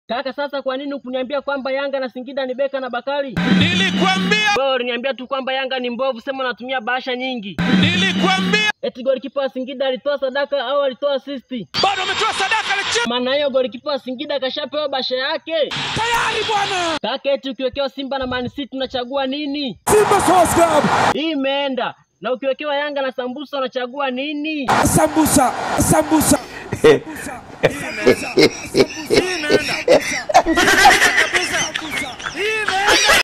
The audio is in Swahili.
Kaka, sasa kwa nini ukuniambia kwamba Yanga na Singida ni Beka na Bakari? Nilikwambia, Wewe uliniambia tu kwamba Yanga ni mbovu, sema unatumia bahasha nyingi. nilikwambia. Eti golikipa wa Singida alitoa sadaka au alitoa asisti? Bado ametoa sadaka na Maana hiyo golikipa wa Singida kashapewa bahasha yake. tayari bwana. Kaka, eti ukiwekewa Simba na Man City unachagua nini? Simba Sports Club, Hii imeenda. Na ukiwekewa Yanga na Sambusa unachagua nini? sambusa, sambusa. Hii imeenda.